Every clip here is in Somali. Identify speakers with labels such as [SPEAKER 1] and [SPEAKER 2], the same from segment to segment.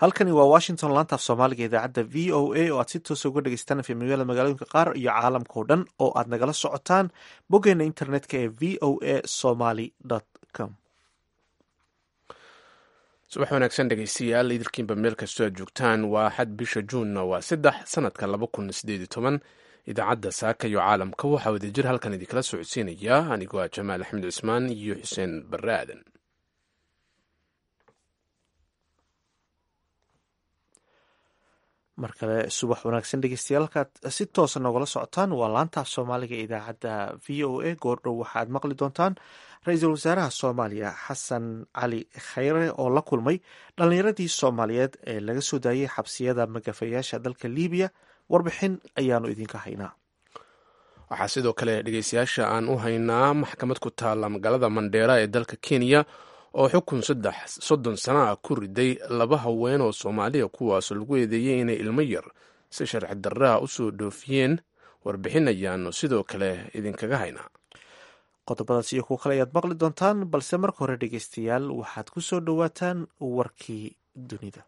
[SPEAKER 1] halkani waa washington laanta af soomaaliga idaacadda v o a oo aad si toosa uga dhegeystaan efemyada magaalooyinka qaar iyo caalamka o dhan oo aad nagala socotaan boggeena internetka ee v o a somaly com
[SPEAKER 2] subax wanaagsan dhegeystayaal idilkiinba meel kastoo aad joogtaan waa xad bisha juunna waa saddex sanadka laba kun sideed iyo toban idaacadda saaka iyo caalamka waxaa wadajir halkan idinkala socodsiinaya anigoo ah jamaal axmed cusmaan iyo xuseen barre aadan
[SPEAKER 1] mar kale subax wanaagsan dhegeystayaal halkaad si toosa nogala socotaan waa laantaaf soomaaliga idaacadda v o a goordhow waxaad maqli doontaan ra-iisul wasaaraha soomaaliya xasan cali khayre oo la kulmay dhallinyaradii soomaaliyeed ee laga soo daayay xabsiyada magafayaasha dalka libiya warbixin ayaanu idinka haynaa
[SPEAKER 2] waxaa sidoo kale dhegeystayaasha aan u haynaa maxkamad ku taalla magaalada mandheera ee dalka kenya oo xukun saddex soddon sana ah ku riday laba haween oo soomaaliya kuwaasoo lagu eedeeyey inay ilmo yar si sharci darraha u soo dhoofiyeen warbixin ayaanu sidoo kale idinkaga haynaa
[SPEAKER 1] qodobadaas iyo kuwo kale ayaad maqli doontaan balse marka hore dhegeystayaal waxaad ku soo dhowaataan warkii dunida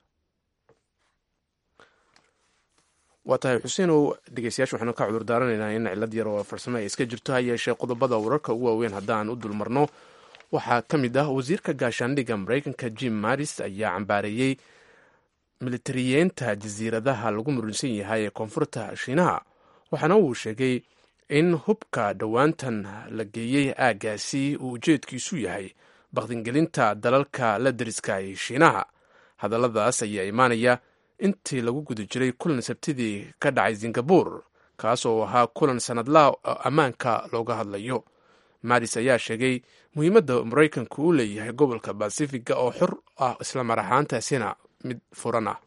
[SPEAKER 2] waa tahay xuseenow dhegeystayaasha waxaanu ka cudur daaranaynaa in cilad yar oo farsamo ay iska jirto ha yeeshee qodobada wararka ugu waaweyn haddaan u dulmarno waxaa ka mid ah wasiirka gaashaandhigga maraykanka jim maris ayaa cambaareeyey militariyeenta jasiiradaha lagu murinsan yahay ee koonfurta shiinaha waxaana uu sheegay in hubka dhowaantan la geeyey aaggaasi uu ujeedkiisu yahay bakdingelinta dalalka la deriska ee shiinaha hadalladaas ayaa imaanaya intii lagu guda jiray kulan sabtidii ka dhacay singabur kaas oo ahaa kulan sanadlaha ammaanka looga hadlayo maris ayaa sheegay muhiimadda maraykanku uu leeyahay gobolka basifiga oo xor ah isla mar ahaantaasina mid furan ah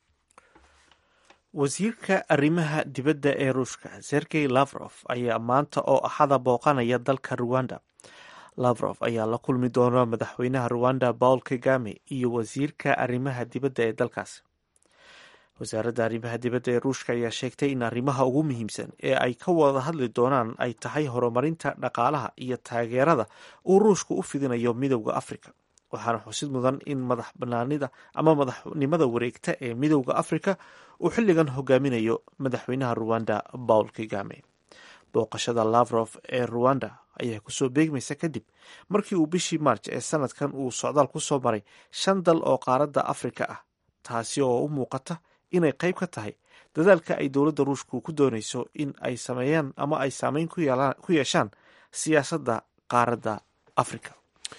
[SPEAKER 1] wasiirka arrimaha dibadda ee ruushka sergey lavrof ayaa maanta oo axada booqanaya dalka ruwanda lavrof ayaa la kulmi doona madaxweynaha ruwanda paul kagame iyo wasiirka arrimaha dibadda ee dalkaasi wasaaradda arrimaha dibadda ee ruushka ayaa sheegtay in arrimaha ugu muhiimsan ee ay ka wada hadli doonaan ay tahay horumarinta dhaqaalaha iyo taageerada uu ruushku u fidinayo midowda afrika waxaana xusid mudan in madax banaanida ama madaxnimada wareegta ee midowda afrika uu xilligan hogaaminayo madaxweynaha ruwanda paul kagame booqashada lavrof ee ruwanda ayaa kusoo beegmaysa kadib markii uu bishii maarj ee sanadkan uu socdaal ku soo maray shan dal oo qaaradda afrika ah taasi oo u muuqata inay qayb ka tahay dadaalka ay dowladda ruushku ku doonayso in ay sameeyaan ama ay saameyn ku yeeshaan siyaasadda qaaradda afrika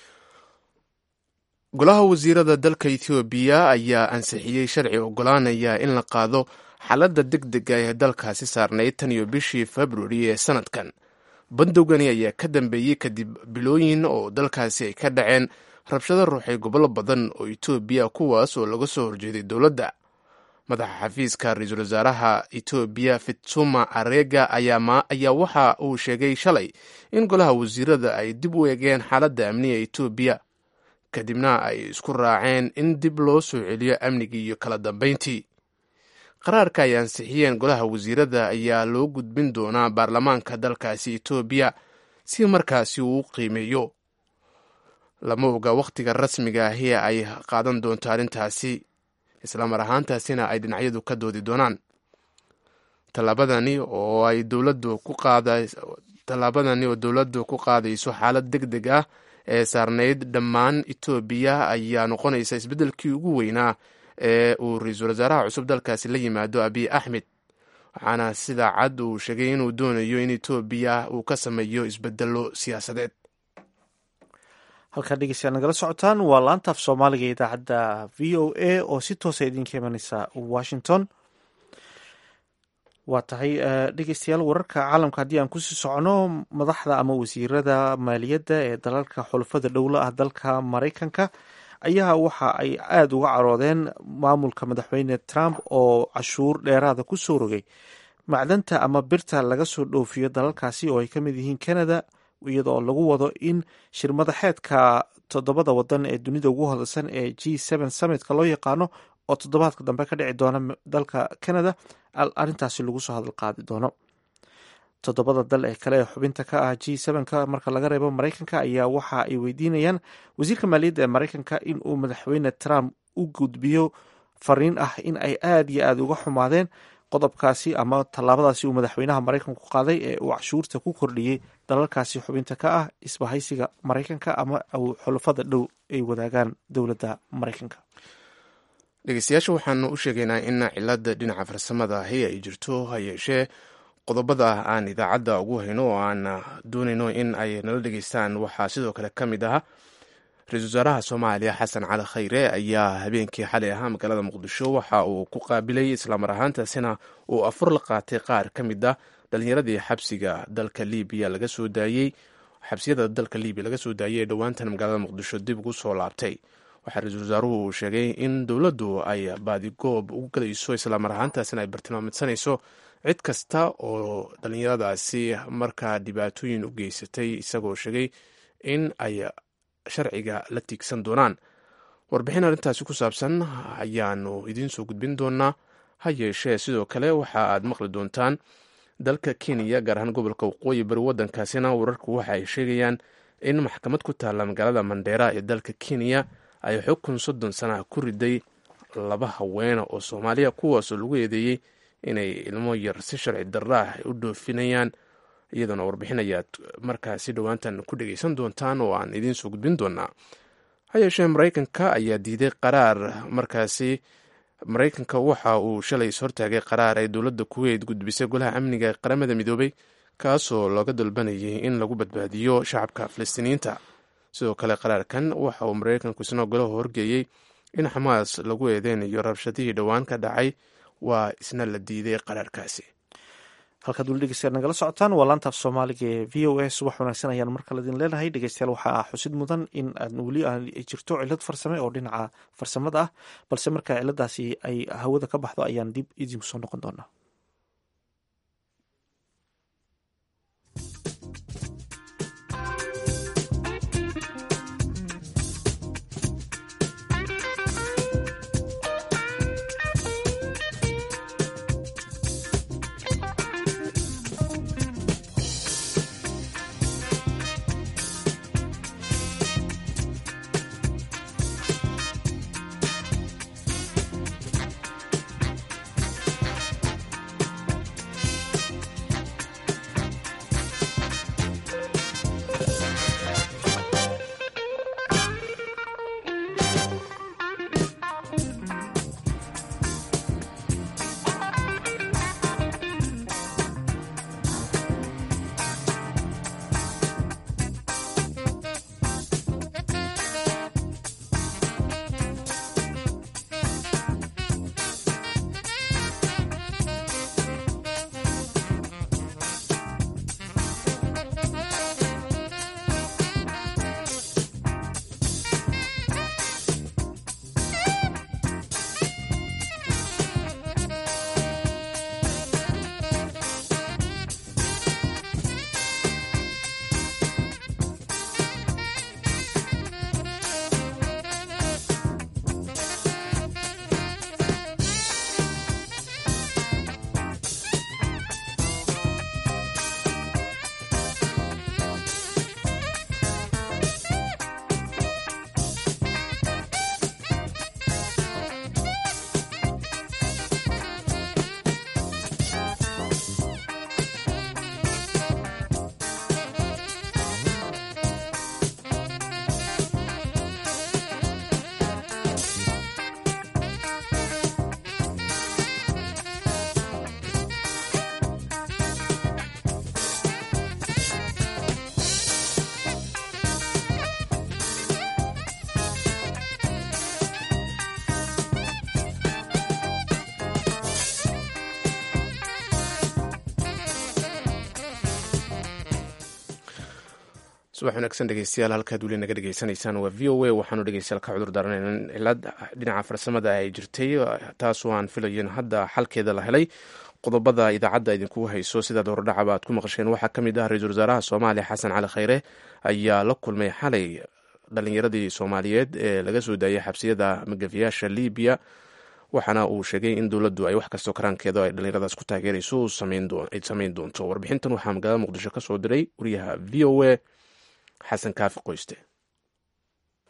[SPEAKER 2] golaha wasiirada dalka ethoobiya ayaa ansixiyey sharci ogolaanaya in la qaado xaaladda deg dega ee dalkaasi saarnayd tan iyo bishii februari ee sanadkan bandowgani ayaa ka dambeeyey kadib bilooyin oo dalkaasi ay ka dhaceen rabshado ruuxay gobollo badan oo etoobiya kuwaas oo laga soo horjeeday dowladda madaxa xafiiska ra-iisul wasaaraha etoobiya fitsuma arega ayaa waxa uu sheegay shalay in golaha wasiirada ay dib u eegeen xaaladda amniga etoobiya kadibna ay isku raaceen in dib loo soo celiyo amnigii iyo kala dambeyntii qaraarka ay ansixiyeen golaha wasiirada ayaa loo gudbin doonaa baarlamaanka dalkaasi etoobiya si markaasi uu u qiimeeyo lama oga wakhtiga rasmiga ahi ay qaadan doonto arrintaasi islamar ahaantaasina ay dhinacyadu ka doodi doonaan tallaabadani oo ay dowladdu ku qaada tallaabadani oo dowladdu ku qaadayso xaalad deg deg ah ee saarnayd dhammaan etoobiya ayaa noqonaysa isbeddelkii ugu weynaa ee uu ra-iisul wasaaraha cusub dalkaasi la yimaado abiy axmed waxaana sida cad uu sheegay inuu doonayo in etoobiya uu ka sameeyo isbedelo siyaasadeed
[SPEAKER 1] halkaa dhegeystayaal nagala socotaan waa laantaaf soomaaliga idaacadda v o a oo si toosa idinka imaneysa washington waa tahay dhegeystayaal wararka caalamka haddii aan kusii socono madaxda ama wasiirada maaliyadda ee dalalka xulafada dhowla ah dalka maraykanka ayaa waxa ay aada uga caroodeen maamulka madaxweyne trump oo cashuur dheeraada ku soo rogay macdanta ama birta laga soo dhoofiyo dalalkaasi oo ay ka mid yihiin canada iyadoo lagu wado in shirmadaxeedka toddobada wadan ee dunida ugu hodalsan ee g n summitka loo yaqaano oo toddobaadka dambe ka dhici doona dalka canada arrintaasi lagu soo hadal qaadi doono toddobada dal ee kale ee xubinta ka ah g ka marka laga reebo maraykanka ayaa waxa ay weydiinayaan wasiirka maaliyadda ee maraykanka in uu madaxweyne trump u gudbiyo fariin ah in ay aada iyo aada uga xumaadeen qodobkaasi ama tallaabadaasi uu madaxweynaha maraykanku qaaday ee uu cashuurta ku kordhiyey dalalkaasi xubinta ka ah isbahaysiga maraykanka ama xulafada dhow ay wadaagaan dowladda maraykanka
[SPEAKER 2] dhegeystayaasha waxaanu u sheegaynaa in cilada dhinaca farsamada ahi ay jirto ha yeeshee qodobada aan idaacadda ugu hayno oo aan doonayno in ay nala dhegeystaan waxaa sidoo kale ka mid ah ra-isul wasaaraha soomaaliya xasan cali khayre ayaa habeenkii xalay ahaa magaalada muqdisho waxa uu ku qaabilay islaamar ahaantaasina uu afur la qaatay qaar ka mid ah dhalinyaradii xabsiga dalka libiya laga soo daayey xabsiyada dalka libiya laga soo daayey ee dhowaantan magaalada muqdisho dib ugu soo laabtay waxaa ra-iisul wasaaruhu uu sheegay in dowladdu ay baadigoob ugu galayso islaamar ahaantaasina ay bartilmaamidsanayso cid kasta oo dhallinyaradaasi markaa dhibaatooyin u geysatay isagoo sheegay in ay sharciga la tiigsan doonaan warbixin arrintaasi ku saabsan ayaanu idiin soo gudbin doonaa ha yeeshee sidoo kale waxa aad maqli doontaan dalka kenya gaar ahaan gobolka waqooyi bari waddankaasina wararku waxa ay sheegayaan in maxkamad ku taalla magaalada mandheera ee dalka kenya ay xukun soddon sanaha ku riday laba haweena oo soomaaliya kuwaasoo lagu eedeeyey inay ilmo yar si sharci darra ah u dhoofinayaan iyadoona warbixin ayaad markaasi dhowaantan ku dhegeysan doontaan oo aan idiin soo gudbin doonaa ha yeeshee maraykanka ayaa diiday qaraar markaasi maraykanka waxa uu shalay ishortaagay qaraar ay dowladda kuweyt gudbisay golaha amniga ee qaramada midoobay kaasoo looga dalbanayay in lagu badbaadiyo shacabka falastiiniyiinta sidoo kale qaraarkan waxa uu maraykanku isna golaha horgeeyey in xamaas lagu eedeynayo rabshadihii dhowaan ka dhacay waa isna la diiday qaraarkaasi
[SPEAKER 1] halkaad weli dhegeystayaal nagala socotaan waa laantaaf soomaaliga ee v o a subax wanaagsan ayaan mar kale idin leenahay dhegeystayaal waxaa xusid mudan in aan weli aan jirto cilad farsame oo dhinaca farsamada ah balse marka ciladaasi ay hawada ka baxdo ayaan dib idinku soo noqon doonaa
[SPEAKER 2] subax wanaagsan dhegeystayaal halkaad weli naga dhegeysanaysaan waa v o a waxaanu dhegeystayaal ka cudur daaranayn in cilad dhinaca farsamada ay jirtay taasoo aan filayin hadda xalkeeda la helay qodobada idaacadda idinkugu hayso sidaad horodhacaba aad ku maqasheen waxaa ka mid ah ra-iisul wasaaraha soomaaliya xasan cali khayre ayaa la kulmay xalay dhalinyaradii soomaaliyeed ee laga soo daayay xabsiyada magafiyaasha libiya waxaana uu sheegay in dowladdu ay wax kastoo karaankeeda ay dhallinyaradaas ku taageerayso ay samayn doonto warbixintan waxaa magaalada muqdisho ka soo diray wariyaha v o a xasan kaafi qoyste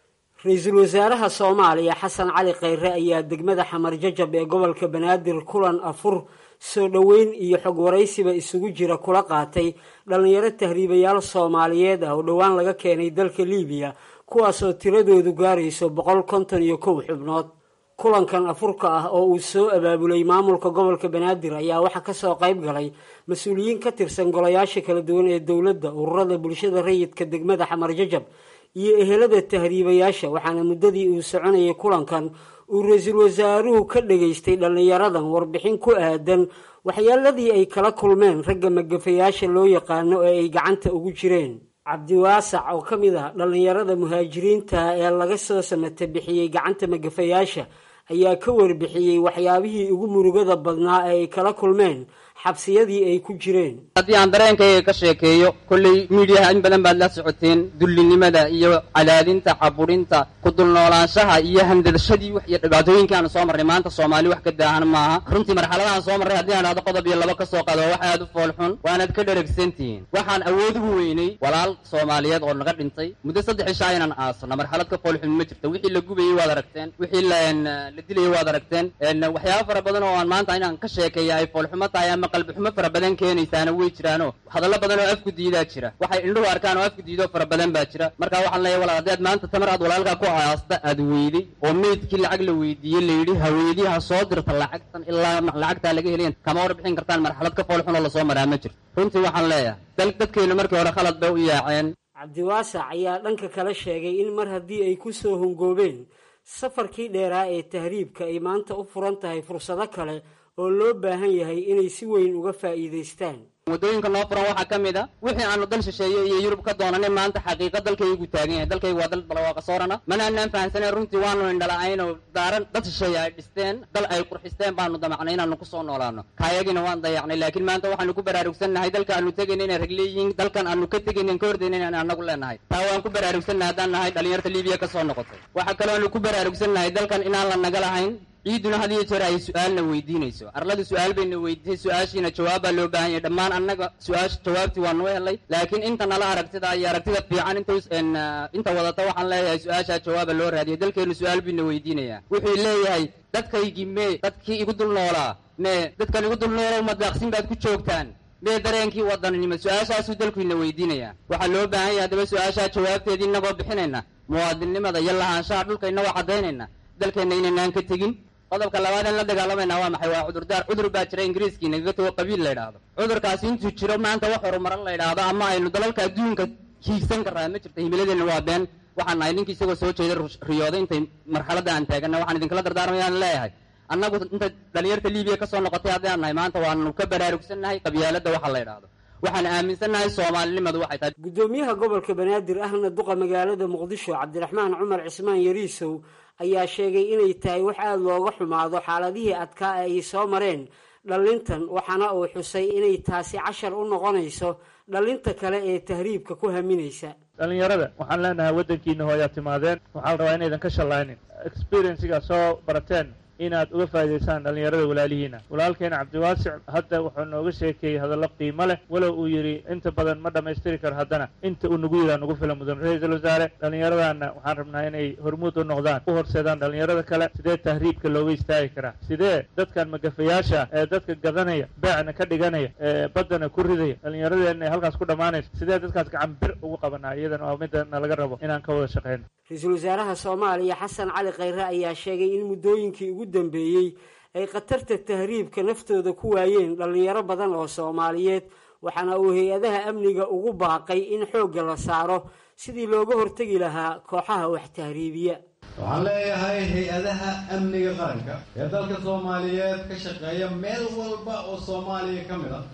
[SPEAKER 3] ra-iisul wasaaraha soomaaliya xasan cali khayre ayaa degmada xamar jajab ee gobolka banaadir kulan afur soo dhoweyn iyo xog waraysiba isugu jira kula qaatay dhallinyaro tahriibayaal soomaaliyeed ah oo dhowaan laga keenay dalka liibiya kuwaasoo tiradoodu gaarayso boqol konton iyo kow xubnood kulankan afurka ah oo uu soo abaabulay maamulka gobolka banaadir ayaa waxaa kasoo qayb galay mas-uuliyiin ka tirsan golayaasha kala duwan ee dowladda ururada bulshada rayidka degmada xamar jajab iyo ehelada tahriibayaasha waxaana muddadii uu soconayay kulankan uu ra-iisul wasaaruhu ka dhageystay dhallinyaradan warbixin ku aadan waxyaaladii ay kala kulmeen ragga magafayaasha loo yaqaano ee ay gacanta ugu jireen cabdiwaasac oo ka mid ah dhallinyarada muhaajiriinta ee laga soo samata bixiyey gacanta magafayaasha ayaa ka warbixiyey waxyaabihii ugu murugada badnaa ee ay kala kulmeen xabsiyadii ay ku jireen
[SPEAKER 4] haddii aan dareenkayga ka sheekeeyo kolley miidiyaha in badan baad la socoteen dullinimada iyo cadaadinta caburinta ku dulnoolaanshaha iyo handadashadii iyo dhibaatooyinkii aanu soo marnay maanta soomaali wax ka daahan maaha runtii marxaladahaan soo marray haddii aan dhahdo qodob iyo laba ka soo qaado wax aad u foolxun waanaad ka dheregsantihiin waxaan awood ugu weynay walaal soomaaliyeed oo naga dhintay muddo saddex ishaa inaan aasno marxalad ka foolxun ma jirto wixii la gubayey waad aragteen wixii la dilayey waad aragteen waxyaaba fara badan oo aan maanta inaan ka sheekeeya ay foolxumo tahay ama qalbixumo fara badan keenaysaana way jiraano hadallo badan oo afku diidaa jira waxay indhuhu arkaan oo afku diidoo fara badan baa jira marka waxaan leeyahay walaal haddaad maanta tamar aad walaalkaa ku aasta aad weyday oo meydkii lacag la weydiiyey layidhi haweedii ha soo dirta lacagtan ilaa lacagtaa laga helayan kama warbixin kartaan marxalad ka foolxun oo lasoo maraa ma jirto runtii waxaan leeyahay dal dadkeennu markii hore khalad bay u yaaceen
[SPEAKER 3] cabdiwaasac ayaa dhanka kale sheegay in mar haddii ay ku soo hongoobeen safarkii dheeraa ee tahriibka ay maanta u furan tahay fursado kale oo loo baahan yahay inay si weyn uga faa'iidaystaan
[SPEAKER 4] waddooyinka noo furan waxaa ka mid a wixii aanu dal shisheeye iyo yurub ka doonanay maanta xaqiiqa dalkaygu taagan yahay dalkaygu waa dal balawaaqa soorana mana anaan fahamsanayn runtii waanu indhala-aynoo daaran dad shisheeye ay dhisteen dal ay qurxisteen baanu damacnay inaanu ku soo noolaano kaayagina waan dayacnay laakiin maanta waxaanu ku baraarugsannahay dalka aanu tegayna inay rag leeyihiin dalkan aanu ka tegaynan ka hordayna inaan anagu leenahay taa waan ku baraarugsannahay haddaan nahay dhalinyarta libiya ka soo noqotay waxaa kaloo aanu ku baraarugsannahay dalkan inaan la naga lahayn ciiduna had iyo jeer ay su-aalna weydiinayso arlada su-aal bayna weydiisay su-aashiina jawaab baa loo baahan yahay dhammaan annaga su-aasha jawaabtii waa noo helay laakiin inta nala aragtida iyo aragtida fiican int inta wadata waxaan leeyahay su-aashaa jawaaba loo raadiyay dalkeenu su-aal bayna weydiinayaa wuxuu leeyahay dadkaygii mee dadkii igu dul noolaa mee dadkan igu dul noolow madaaqsin baad ku joogtaan mee dareenkii wadaninimo su-aashaasuu dalkuina weydiinayaa waxaa loo baahan yahay haddaba su-aashaa jawaabteedii inagoo bixinayna muwaadinnimada iyo lahaanshaha dhulka inagoo caddaynayna dalkeenna inaynaan ka tegin qodobka labaadeen la dagaalamayna waa maxay waa cudurdaar cudur baa jira ingiriiskii nagaga tago qabiil la ydhaahdo cudurkaasi intuu jiro maanta wax horumaran la ydhaahdo ama aynu dalalka adduunka hiigsan karraa ma jirta himiladeenna waa been waxaan nahay ninkii isagoo soo jeeda riyooday intay marxaladda aan taagana waxaan idinkala dardaarmayaan leeyahay annagu inta dhalinyarta libiya ka soo noqotay haddii aan nahay maanta waanu ka baraarugsannahay qabyaaladda waxa la ydhaahdo waxaan aaminsannahay soomaalinimadu waxay tahay
[SPEAKER 3] guddoomiyaha gobolka banaadir ahna duqa magaalada muqdisho cabdiraxmaan cumar cismaan yariisow ayaa sheegay inay tahay wax aada looga xumaado xaaladihii adkaa ee ay soo mareen dhallintan waxaana uu xusay inay taasi cashar u noqonayso dhallinta kale ee tahriibka ku haminaysa
[SPEAKER 5] dhallinyarada waxaan leenahay waddankiina hooyaa timaadeen waxaa la rabaa inaydan ka shallaanin experiencigaa soo barateen inaad uga faa'idaysaan dhallinyarada walaalihiina walaalkeena cabdiwaasic hadda wuxuu nooga sheekeeyey hadallo qiimo leh walow uu yidhi inta badan ma dhammaystiri karo haddana inta uu nagu yidhaha nagu fila mudan ra-iisul wasaare dhallinyaradaana waxaan rabnaa inay hormuud u noqdaan u horseedaan dhallinyarada kale sidee tahriibka looga istaagi karaa sidee dadkan magafayaasha ee dadka gadanaya beecna ka dhiganaya ee baddana ku ridaya dhallinyaradeenna ee halkaas ku dhammaanaysa sidee dadkaas gacan bir ugu qabanaa iyadana waa midana laga rabo inaan ka wada shaqeyno
[SPEAKER 3] ra-iisul wasaaraha soomaaliya xasan cali khayre ayaa sheegay in muddooyinkii ugu dambeeyey ay khatarta tahriibka naftooda ku waayeen dhallinyaro badan oo soomaaliyeed waxaana uu hay-adaha amniga ugu baaqay in xoogga la saaro sidii looga hortegi lahaa kooxaha wax tahriibiya
[SPEAKER 6] waxaan leeyahay hay-adaha amniga qaranka ee dalka soomaaliyeed ka shaqeeya meel walba oo soomaaliya ka mid a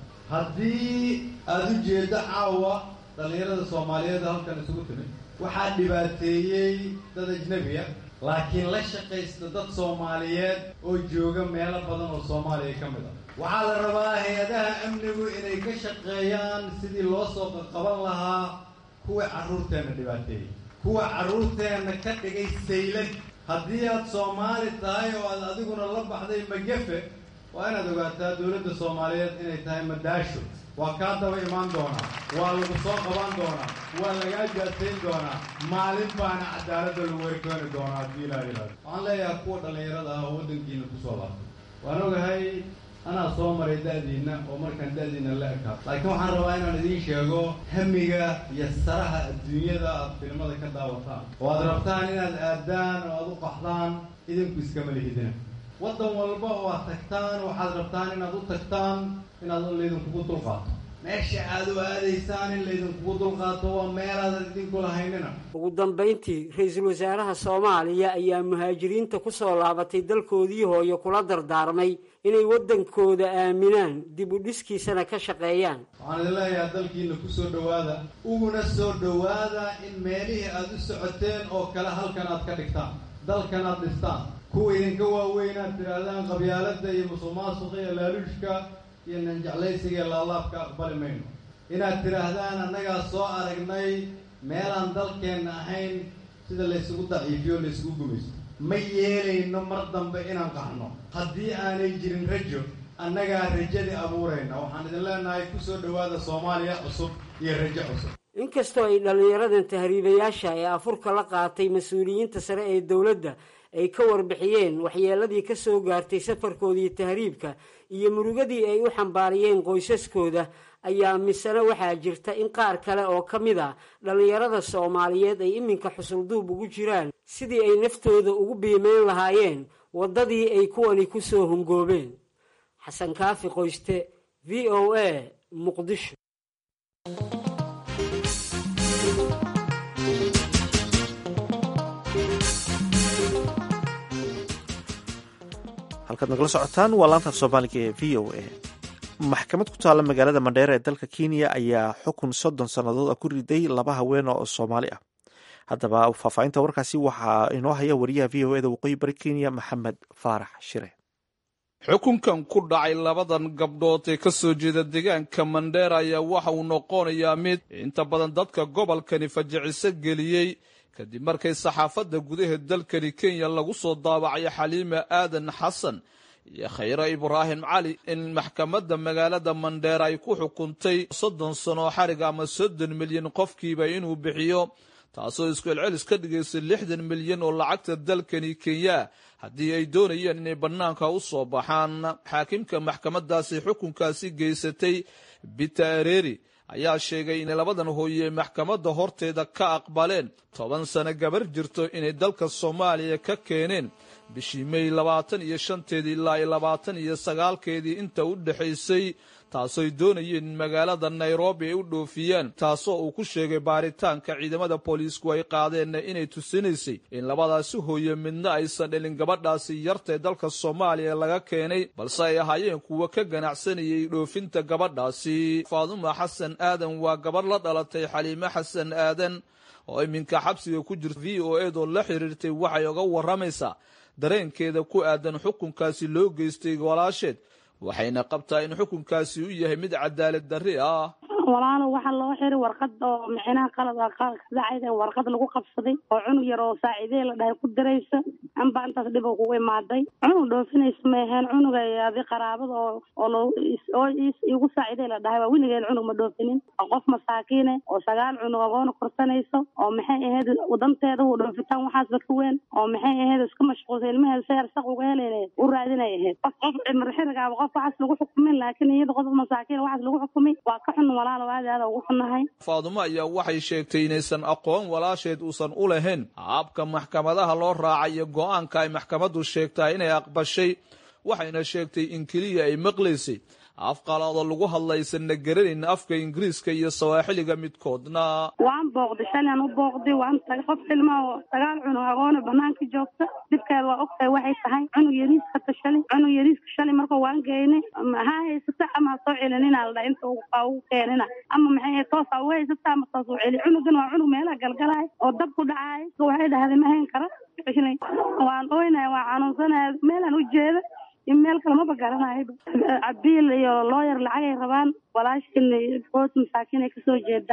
[SPEAKER 6] haddii aada u jeeddo caawa dhallinyarada soomaaliyeed halkan isugu timid waxaa dhibaateeyey dad ajnebiya laakiin la shaqaysta dad soomaaliyeed oo jooga meelo badan oo soomaaliya ka mid a waxaa la rabaa hay-adaha amnigu inay ka shaqeeyaan sidii loo soo qaqaban lahaa kuwa carruurteenna dhibaateeyey kuwa carruurteenna ka dhigay saylad haddii aad soomaali tahay oo aad adiguna la baxday magafe waa inaad ogaataa dowladda soomaaliyeed inay tahay madaasho waa kaa daba imaan doonaa waa lagu soo qaban doonaa waa lagaa jaasayn doonaa maalin baana cadaaladda lagu warkeeni doonaa haddii ilaa ilaado waxaan leeyahay kuwa dhallinyarada ah oo waddankiina kusoo laabtay waan ogahay anaa soo maray da'diinna oo markaan da'diinna la ekaa laakiin waxaan rabaa inaan idiin sheego hamiga iyo saraha adduunyada aad filimada ka daawataan oo aad rabtaan inaad aadaan oo aad u qaxdaan idinku iskama lihidina waddan walba oo aad tagtaan waxaad rabtaan inaad u tagtaan inaad laydinkugu dulqaato meesha aad u aadaysaan in laydinkugu dulqaato waa meelaadan idinku lahaynina
[SPEAKER 3] ugu dambayntii ra-iisul wasaaraha soomaaliya ayaa muhaajiriinta ku soo laabatay dalkoodii hooyo kula dardaarmay inay waddankooda aaminaan dib u dhiskiisana ka shaqeeyaan
[SPEAKER 6] waxaan idin leeyahay dalkiina ku soo dhowaada uguna soo dhowaada in meelihii aad u socoteen oo kale halkan aad ka dhigtaan dalkan aad dhistaan kuwa idinka waaweyn aad tidhaahdaan qabyaaladda iyo musuqmaasuqa iyo laaluushka iyo nanjeclaysiga iyo laalaabka aqbali mayno inaad tidhaahdaan annagaa soo aragnay meelaan dalkeenna ahayn sida laysugu daciifiyo o laysugu gumaysto ma yeelayno mar dambe inaan qaxno haddii aanay jirin rajo annagaa rajadii abuurayna waxaan idin leenahay ku soo dhowaada soomaaliya cusub iyo rajo cusub
[SPEAKER 3] inkastoo ay dhallinyaradan tahriibayaasha ee afurka la qaatay mas-uuliyiinta sare ee dowladda ay ka warbixiyeen waxyeeladii ka soo gaartay safarkoodii tahriibka iyo murugadii ay u xambaariyeen qoysaskooda ayaa misena waxaa jirta in qaar kale oo ka mid a dhallinyarada soomaaliyeed ay iminka xusulduub ugu jiraan sidii ay naftooda ugu biimeyn lahaayeen waddadii ay kuwani ku soo hungoobeen xasan kaafi qoyste v o a muqdisho
[SPEAKER 1] halkaad nagala socotaan waa laanta af soomaaliga ee v o a maxkamad ku taalla magaalada mandheera ee dalka kenya ayaa xukun soddon sannadood ah ku riday laba haween oo soomaali ah haddaba faahfaahinta warkaasi waxaa inoo haya wariyaha v o eda waqooyi bari kenya maxamed faarax shire
[SPEAKER 7] xukunkan ku dhacay labadan gabdhood ee ka soo jeeda deegaanka mandheera ayaa waxa uu noqonayaa mid inta badan dadka gobolkani fajiciso geliyey kadib markay saxaafadda gudaha dalkani kenya lagu soo daabacay xaliima aadan xasan iyo khayre ibraahim cali in maxkamadda magaalada mandheera ay ku xukuntay soddon sano xarig ama soddon milyan qofkiiba inuu bixiyo taasoo isku celcelis ka dhigaysa lixdan milyan oo lacagta dalkani kenya haddii ay doonayeen inay bannaanka u soo baxaan xaakimka maxkamaddaasi xukunkaasi geysatay bita areri ayaa sheegay inay labadan hooye maxkamadda horteeda ka aqbaleen toban sano gabar jirto inay dalka soomaaliya ka keeneen bishii mey labaatan iyo shanteedii ilaa labaatan iyo sagaalkeedii inta u dhexaysay taasooy doonayeen in magaalada nairobi ay u dhoofiyaan taasoo uu ku sheegay baaritaanka ciidamada booliisku ay qaadeenna inay tusinaysay in labadaasi hooye midna aysan dhelin gabadhaasi yartae dalka soomaaliya laga keenay balse ay ahaayeen kuwa ka ganacsanayay dhoofinta gabadhaasi faaduma xasan aadan waa gabadh la dhalatay xaliime xasan aadan oo iminka xabsiga ku jirta v o edoo la xiriirtay waxay oga warramaysaa dareenkeeda ku aadan xukunkaasi loo geystay walaasheed waxayna qabtaa in xukunkaasi u yahay mid cadaalad darri ah
[SPEAKER 8] walaalo waxaa loo xiray warqad oo micnaha qalad kadacayda warqad lagu qabsaday oo cunug yar oo saaciidee la dhahay ku diraysa anba intaas dhib kugu imaaday cunug dhoofinaysa ma aheen cunuga adi qaraabada oo oo oo igu saaciidee la dhahay waa weligeen cunug ma dhoofinin oo qof masaakiine oo sagaal cunug agoona korsanayso oo maxay ahayd wadanteeda u dhoofitaan waxaasba ka weyn oo maxay ahayd iska mashquulsa ilmaheeda si arsaq uga helayna u raadinay ahayd qof qof cimri xirigaaba qof waxaas lagu xukumin laakiin iyada qof masaakiin waxaas lagu xukumay waa ka xun walaal
[SPEAKER 7] faadumo ayaa waxay sheegtay inaysan aqoon walaasheed uusan u lahayn habka maxkamadaha loo raacay iyo go-aanka ay maxkamaddu sheegtahay inay aqbashay waxayna sheegtay in keliya ay maqlaysay af qalaado lagu hadlaysanna garanayn afka ingiriiska iyo sawaaxiliga midkoodna
[SPEAKER 8] waan booqday shalan u booqday waan tagay qof ilmaa oo sagaal cunug agoona banaanka joogta dhibkeeda waa ogtahay waxay tahay cunug yariiska ta shalay cunug yariiska shalay marka waan geynay ha haysata ama ha soo celinina la dhahay inta ugu keenina ama maxay ahayd toos ha uga haysata ama toos u celi cunugan waa cunug meelaha galgalaay oo dab ku dhacaay waxay dhahday ma hayn kara waan oynaya waan xanuunsanaya meelaan u jeeda meel kale maba garanayba cabiil iyo looyar lacagay rabaan walaashin qoos masaakiin ay kasoo jeedaa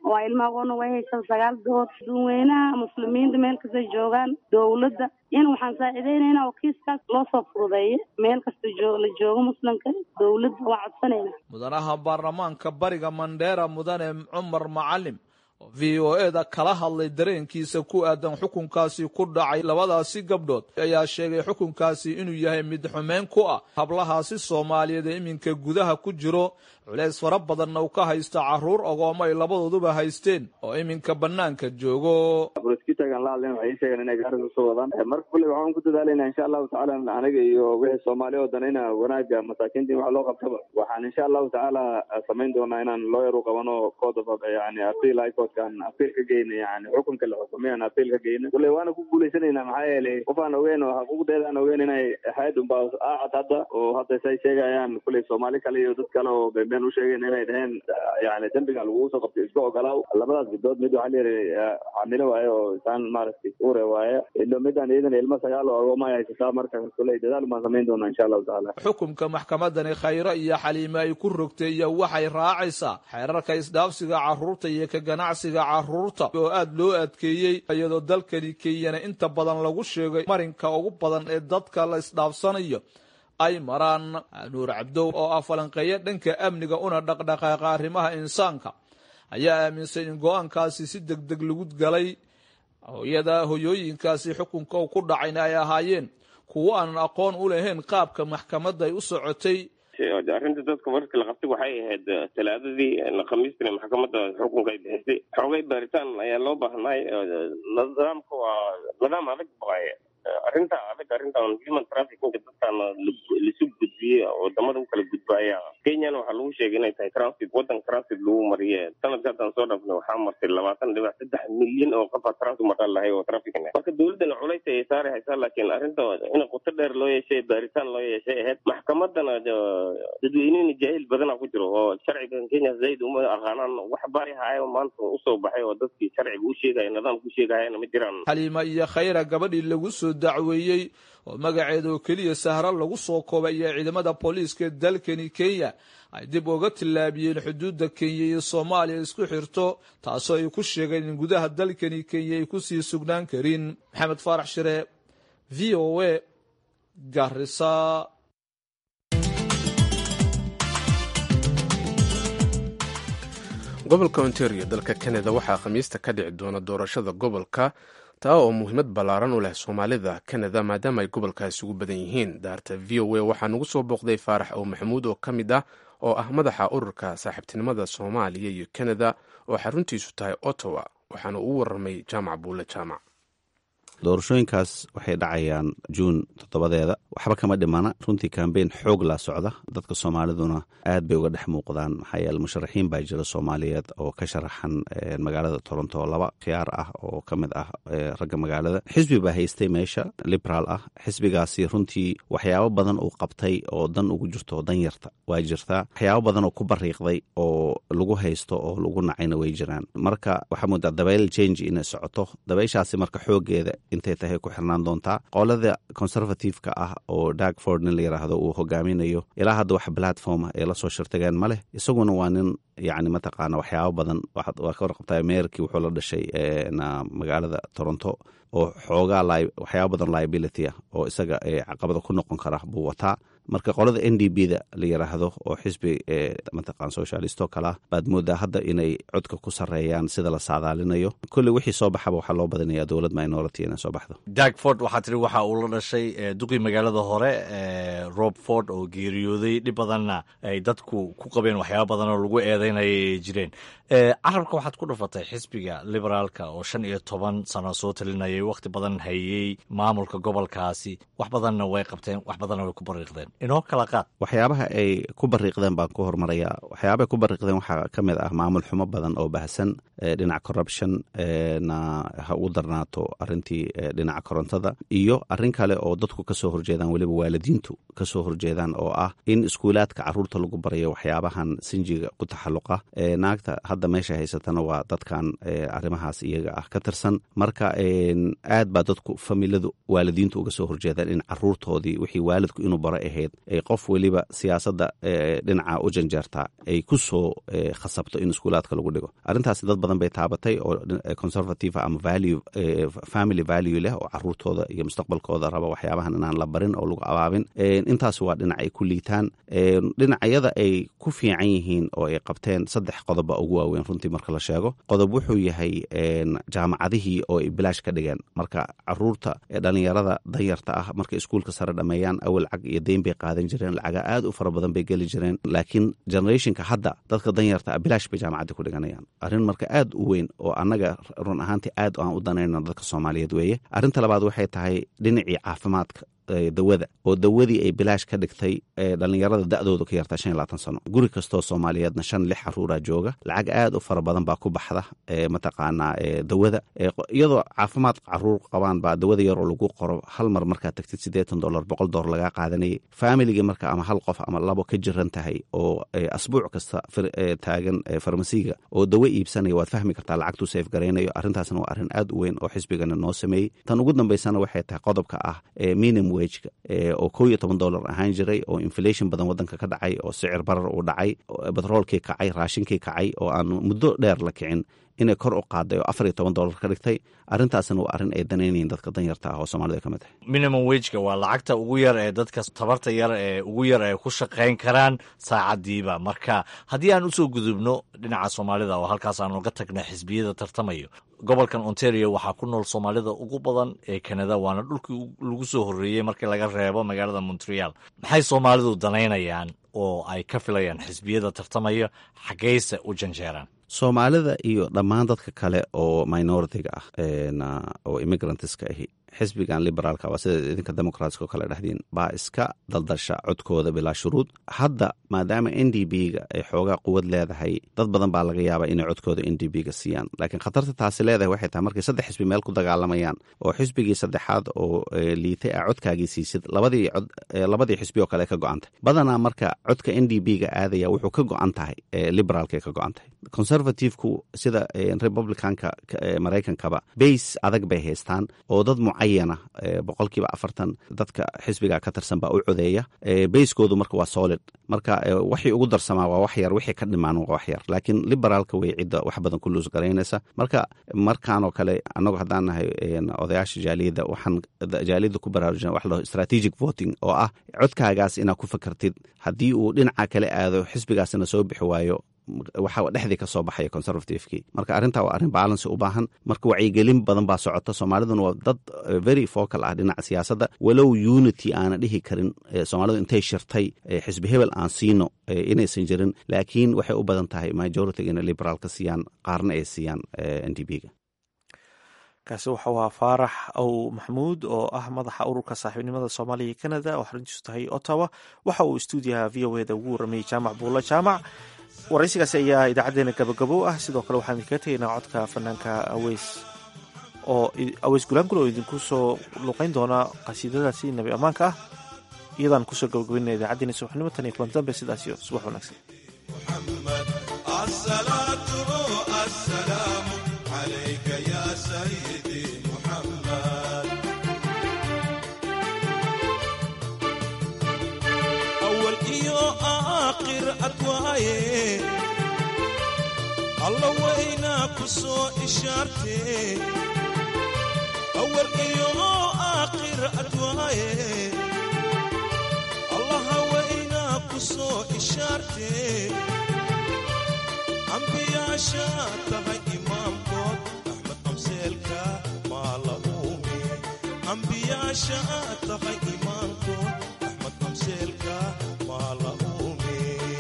[SPEAKER 8] waa ilmahagoona way haysan sagaal dood dadweynaha muslimiinta meel kastay joogaan dowladda in waxaan saaciideynayna oo kiiskaas loo soo fududeeyo meel kasta joo la joogo muslimka dowladda waa codsanayna
[SPEAKER 7] mudanaha baarlamaanka bariga mandheera mudane cumar macalim oo v o e da kala hadlay dareenkiisa ku aadan xukunkaasi ku dhacay labadaasi gabdhood ayaa sheegay xukunkaasi inuu yahay mid xumeyn ku ah hablahaasi soomaaliyeed ee iminka gudaha ku jiro culeys fara badanna uu ka haysta caruur ogooma ay labadooduba haysteen oo iminka banaanka joogo
[SPEAKER 9] prosecutorgan la hadleen waxay sheegeen inay gaaris usoo wadaan marka kulley waxaan ku dadaalayna insha allahu tacaala aniga iyo wixii soomaali oo dhan ina wanaaga masaakiinta in wax loo qabtaba waxaan insha allahu tacaala samayn doonaa inaan lawyer u qabano code of yani appeal high courtkan appeal ka geyna yani xukunka la xukumay aan appeal ka geyna kulley waana ku guulaysanayna maxaa yeelay qof aan ogeyn oo xuquuqdeeda aan ogeyn inay ahayd unbaa aacad hadda oo hadda say sheegayaan kulley soomaali kale iyo dad kale oo been u sheegeen inay dhaheen yani dembiga lagugu soo qabtay iska ogolaaw labadaas gabdood mid waxaa layidhi xamilo waaye oo isaan maaragtay uure waaye ilo midaan iyadana ilmo sagaal oo agooma ay haysataa marka kuley dadaal baan samayn doonaa insha allahu tacaala
[SPEAKER 7] xukunka maxkamadani khayro iyo xaliime ay ku rogtay iyo waxay raacaysaa xeerarka isdhaafsiga carruurta iyo ka ganacsiga carruurta oo aada loo adkeeyey iyadoo dalkani kenyana inta badan lagu sheegay marinka ugu badan ee dadka la isdhaafsanayo ay maraan nuur cabdow oo ah falanqeeyo dhanka amniga una dhaqdhaqaaqa arrimaha insaanka ayaa aaminsan in go-aankaasi si deg deg lagu galay hooyada hoyooyinkaasi xukunka ku dhacayna ay ahaayeen kuwo aanan aqoon u lahayn qaabka maxkamadda ay u socotay
[SPEAKER 10] arrinta dadka markii la qabtay waxay ahayd talaadadii khamiistina maxkamadda xukunka ay bixisay xoogay baaritaan ayaa loo baahnay nidaamka waa nidaam adag waaye arrinta adag arrintan human trafficking dadkan lasu gudbiyey wadamada u kala gudbaaya kenyana waxaa lagu sheegay inay tahay transit wadan transit lagu mariye sanadka haddaan soo dhaafnay waxaa martay labaatan dhibac saddex milyan oo qofa transit maraa lahay oo trafficking marka dowladdana culays ayay saari haysaa laakiin arrinta in qoto dheer loo yeeshay baaritaan loo yeeshay ahayd maxkamadana dadweynena jaahil badana ku jiro oo sharcigan kenya zaid uma aqaanaan wax bari haayo maanta usoo baxay oo dadkii sharciga u sheegaya nidaamka u sheegayana ma jiraan
[SPEAKER 7] xaliima iyo khayra gabadhii lagu soo dacweeyey oo magaceeda oo keliya sahra lagu soo koobay iyo ciidamada booliiska dalkani kenya ay dib uga tillaabiyeen xuduudda kenya iyo soomaaliya isku xirto taasoo ay ku sheegeen in gudaha dalkani kenya ay kusii sugnaan karin maxamed faarax shire v o a garisa
[SPEAKER 2] gobolka ontario dalka canada waxaa khamiista ka dhici doona doorashada gobolka taa oo muhiimad ballaaran u leh soomaalida canada maadaama ay gobolkaasi ugu badan yihiin daarta v o a waxaa nagu soo booqday faarax ow maxamuud oo ka mid ah oo ah madaxa ururka saaxiibtinimada soomaaliya iyo canada oo xaruntiisu tahay ottawa waxaana uu warramay jaamac buule jaamac
[SPEAKER 11] doorashooyinkaas waxay dhacayaan juun toddobadeeda waxba kama dhimana runtii kambeyn xoog laa socda dadka soomaaliduna aad bay uga dhex muuqdaan maxaa yeele musharaxiin baa jira soomaaliyeed oo ka sharaxan magaalada toronto laba khiyaar ah oo ka mid ah ragga magaalada xisbi baa haystay meesha liberaal ah xisbigaasi runtii waxyaabo badan uu qabtay oo dan ugu jirto dan yarta waa jirtaa waxyaabo badan oo ku bariiqday oo lagu haysto oo lagu nacayna way jiraan marka waxaa moodaa dabayl change inay socoto dabayshaasi marka xoogeeda intay tahay ku xirnaan doontaa qolada conservative-ka ah oo darkford nin la yiraahdo uu hogaaminayo ilaa hadda wax platform ee lasoo shirtageen ma leh isaguna waa nin yani mataqaana waxyaabo badan waa ka warqabtaa meerkii wuxuu la dhashay magaalada toronto oo xoogaa waxyaabo badan liability ah oo isaga caqabada ku noqon kara buu wataa marka qolada n d b da la yiraahdo oo xisbi mataqaan socialisto kale ah baad moodaa hadda inay codka ku sareeyaan sida la saadaalinayo kolley wixii soo baxaba waxaa loo badinaya dowlad minority inay soo baxdo
[SPEAKER 12] dagford waxaa tiri waxa uu la dhashay duqii magaalada hore rob ford oo geeriyooday dhib badanna ay dadku ku qabeen waxyaaba badan oo lagu eedeynaya ay jireen carabka waxaad ku dhufatay xisbiga liberaalka oo shan iyo toban sano soo talinayay wakhti badan hayey maamulka gobolkaasi wax badanna way qabteen wax badanna way ku bariiqdeen inoo kala qaad
[SPEAKER 11] waxyaabaha ay ku bariiqdeen baan ku hormarayaa waxyaabahay ku bariiqdeen waxaa ka mid ah maamul xumo badan oo baahsan dhinaca corruption na ha u darnaato arintii dhinaca korontada iyo arrin kale oo dadku kasoo horjeedaan weliba waalidiintu kasoo horjeedaan oo ah in iskuulaadka caruurta lagu barayo waxyaabahan sinjiga ku taxalluqa naagta hadda meesha haysatana waa dadkan arrimahaas iyaga ah ka tirsan marka aad baa dadku familadu waalidiintu uga soo horjeedaan in caruurtoodii wixii waalidku inuu baro ahayd ahayd ay qof weliba siyaasadda dhinaca u janjeertaa ay ku soo khasabto in iskuulaadka lagu dhigo arrintaasi dad badan bay taabatay oo conservative ama value family value leh oo caruurtooda iyo mustaqbalkooda raba waxyaabahan inaan la barin oo lagu abaabin intaas waa dhinac ay ku liitaan dhinacyada ay ku fiican yihiin oo ay qabteen saddex qodoba ugu waaweyn runtii marka la sheego qodob wuxuu yahay jaamacadihii oo ay bilaash ka dhigeen marka caruurta ee dhalinyarada danyarta ah markay iskuulka sare dhameeyaan awal lacag iyo deyn bay qaadan jireen lacaga aad u fara badan bay geli jireen laakiin generationka hadda dadka danyarta ah bilaash bay jaamacadda ku dhiganayaan arrin marka aad u weyn oo annaga run ahaantii aad aan u danayno dadka soomaaliyeed weeye arrinta labaad waxay tahay dhinacii caafimaadka dawada oo dawadii ay bilaash ka dhigtay dhalinyarada da-dooda ka yartaa shan iyo labaatan sano guri kastoo soomaaliyeedna shan lix caruuraa jooga lacag aad u fara badan baa ku baxda mataqaanaa dawada iyadoo caafimaad caruur qabaan baa dawada yaroo lagu qoro hal mar markaad tagtid siddeetan dolar boqol dolar lagaa qaadanayay faamiligii marka ama hal qof ama labo ka jiran tahay oo asbuuc kasta taagan farmasiga oo dawo iibsanaya waad fahmi kartaa lacagtuu seef garaynayo arrintaasna waa arrin aad u weyn oo xisbigana noo sameeyey tan ugu dambaysana waxay tahay qodobka ah minim wejka oo kow iyo toban dollar ahaan jiray oo inflation badan wadanka ka dhacay oo sicir barar uu dhacay batroolkii kacay raashinkii kacay oo aan muddo dheer la kicin inay kor u qaaday oo afar iyo toban dollar ka dhigtay arrintaasna waa arrin ay danaynayiin dadka danyarta ah oo soomaalida ka mid tahay
[SPEAKER 12] minimum wejka waa lacagta ugu yar ee dadka tabarta yar ee ugu yar ay ku shaqayn karaan saacadiiba marka haddii aan usoo gudubno dhinaca soomaalida oo halkaas aanu ga tagna xisbiyada tartamayo gobolkan ontario waxaa ku nool soomaalida ugu badan ee kanada waana dhulkii lagu soo horreeyey markii laga reebo magaalada montreal maxay soomaalidu danaynayaan oo ay ka filayaan xisbiyada tartamaya xaggeyse u janjeeraan
[SPEAKER 11] soomaalida iyo dhammaan dadka kale oo minoritiga ah oo immigrantska ahi xisbigan liberaalka waa sida idinka demokraatska oo kale dhexdiin baa iska daldasha codkooda bilaa shuruud hadda maadaama n d b ga ay xoogaa quwad leedahay dad badan baa laga yaabaa inay codkooda n d b ga siiyaan laakiin khatarta taasi leedahay waxay tahay markay saddex xisbi meel ku dagaalamayaan oo xisbigii saddexaad oo liitay a codkaagii siisid labadii cod labadii xisbi oo kale ka go-antay badanaa marka codka n d b ga aadaya wuxuu ka go-an tahay liberaalkay ka go-an tahay conservativeku sida republicanka maraykankaba bays adag bay haystaan oo dad mucayana boqolkiiba afartan dadka xisbiga ka tirsan baa u codeeya bayskoodu marka waa solid marka waxay ugu darsamaa waa wax yar wixii ka dhimaan waa wax yar laakiin liberaalka way cidda wax badan ku luus garaynaysa marka markaan oo kale annagu haddaan nahay odayaasha jaaliyadda waxaan jaaliyadda ku baraarujina wax laho strategic voting oo ah codkaagaas inaad ku fakartid haddii uu dhinaca kale aado xisbigaasina soo bixi waayo waxaa dhexdii ka soo baxaya conservativekii marka arrintaa waa arrin baalansi u baahan marka wacyigelin badan baa socota soomaaliduna waa dad very focal ah dhinaca siyaasadda walow unity aana dhihi karin soomaalidu intay shirtay xisbi hebel aan siino inaysan jirin laakiin waxay u badan tahay majority inay liberaalka siiyaan qaarna ay siiyaan n d b ga
[SPEAKER 1] kaasi wuxuu ahaa faarax ow maxamuud oo ah madaxa ururka saaxiibnimada soomaaliya iyo canada oo xaruntiisu tahay ottawa waxa uu stuudiyaha v o eda ugu warramayey jaamac buulla jaamac waraysigaasi ayaa idaacadeena gabagabo ah sidoo kale waxaan idinkaga tegaynaa codka fanaanka aweys oo aweys gulaangul oo idinku soo luqeyn doona qasiidadaasi nabi ammaanka ah iyadaan kusoo gabagabaynana idaacadeena subaxnimo tan iyo kulan dambe sidaas iyo subax wanaagsan
[SPEAKER 13] alla waynaa ku soo ishaartee awal iyo aakhir adwaaye allaha waynaa ku soo ishaartee ambiyaasha tahay imaamkood axmed amseelka maa la uume ambiyaasha tahay imaamkood axmed amseelka maa la uume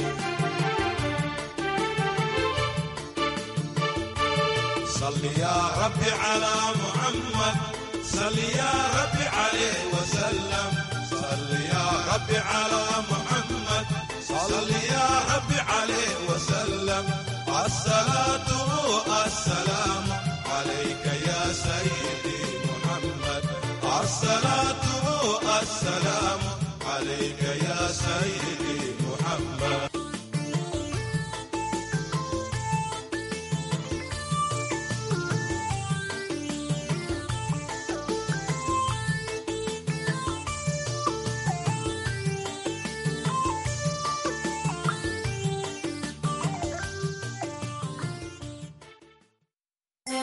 [SPEAKER 13] صل يا رب على محمد صل يا رب عليه وسلم صل يا رب على محمد صل يا رب عليه وسلم الصلاة والسلام عليك يا سيدي محمد الصلاة والسلام عليك يا سيدي محمد